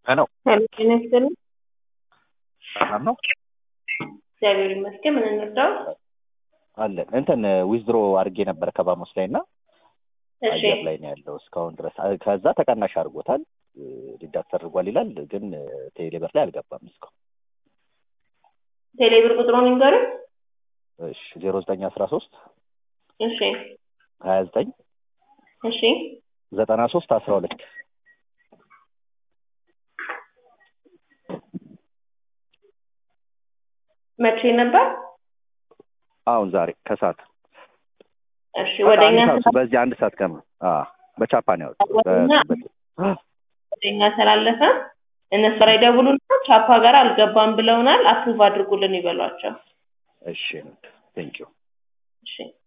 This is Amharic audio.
ሄሎ ሄሎ ጤና ይስጥልኝ። ሰላም ነው እግዚአብሔር ይመስገን። ምን እንርዳው? አለን እንትን ዊዝድሮ አድርጌ ነበር ከባሞስ ላይ እና እሺ አየር ላይ ነው ያለው እስካሁን ድረስ አ- ከዛ ተቀናሽ አድርጎታል ዲዳክት አድርጓል ይላል ግን ቴሌብር ላይ አልገባም እስካሁን ቴሌብር ቁጥሩን ይንገሩኝ። እሺ ዜሮ ዘጠኝ አስራ ሶስት እሺ ሀያ ዘጠኝ እሺ ዘጠና ሶስት አስራ ሁለት መቼ ነበር? አሁን ዛሬ ከሰዓት እሺ ወደኛ አንድ ሰዓት በዚህ አንድ ሰዓት ከማ በቻፓን ያወጡ ወደኛ ወደኛ ስላለፈ እነሱ ላይ ደውሉና ቻፓ ጋር አልገባም ብለውናል፣ አፕሩቭ አድርጉልን ይበሏቸው። እሺ ቴንኪዩ እሺ